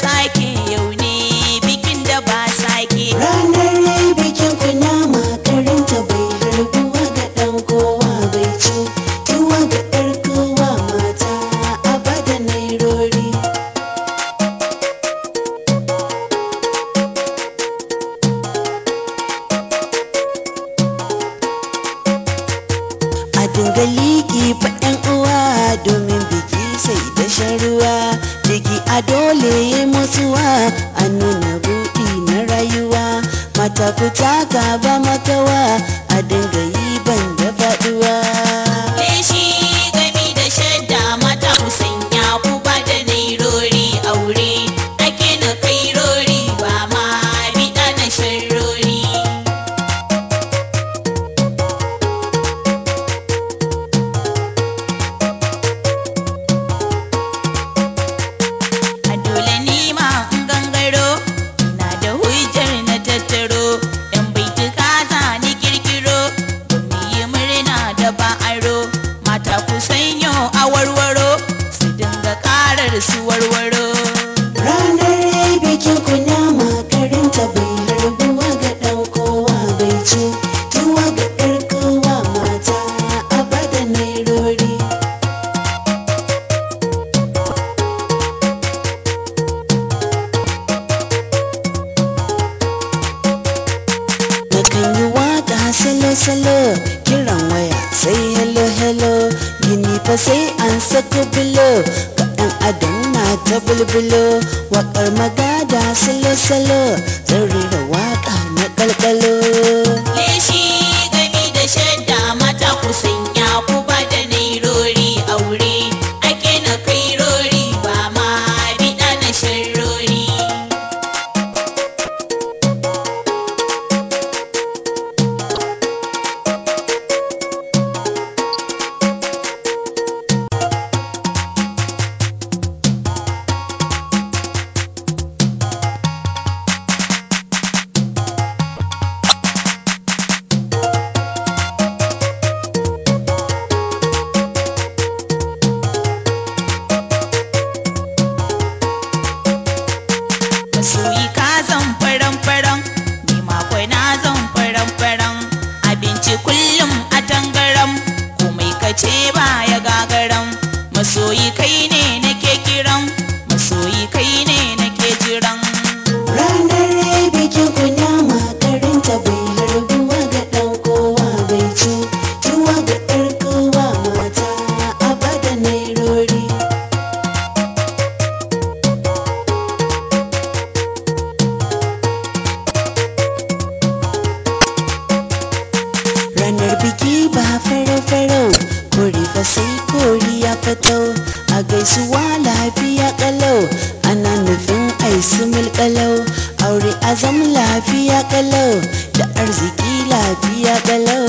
sake yau ne bikin da ba sake Ranar bikin kunama karinta bai harbuwa ga ɗan kowa bai ci tuwa ga ɗar kowa mata a bada nairori. A dinga liƙi fa ‘yan uwa domin biki sai da shan ruwa jiki a dole ya mutuwa a nuna buɗi na rayuwa mata ku taka ba makawa a dinga yi ban da faɗuwa. leshi gami da shadda mata ku sanya ku ba da nairori aure ake na kairori ba ma biɗa na sharrori a dole ni ma in gangaro na da hujjar na tattaro yan baituka za ni kirkiro mu yi murna da ba aro mata ku sanyo a warwaro su dinga karar su warwaro Ranar bikin kunama karinta bai harbuwa ga ɗan kowa bai ci tuwa ga ɗar kowa mata a bada nairori. Nakan yi waka salo-salo kiran waya sai hello hello gini fa sai an sako bilo ga ɗan adam na ta bulbulo waƙar magada salo-salo zan rera waƙa na ƙalƙalo. leshi gami da shadda mata ku sanya ku ba da nairori aure ake na kairori ba ma biɗa na sharrori masoyi ka zan faran faran ni ma kwai na zan faran faran abinci kullum a tangaram komai ka ce ba ya gagaram masoyi kai ne nake kiran masoyi kai ne nake jiran Ranar bikin kunama karinta bai harbuwa ga ɗan kowa bai ci tuwa ga ɗar kowa mata a bada nairori. Ranar biki ba farau-farau kori fa sai kori ya fito a gaisuwa lafiya kalau ana nufin ai sumul kalau aure azam lafiya kalau da arziki lafiya kalau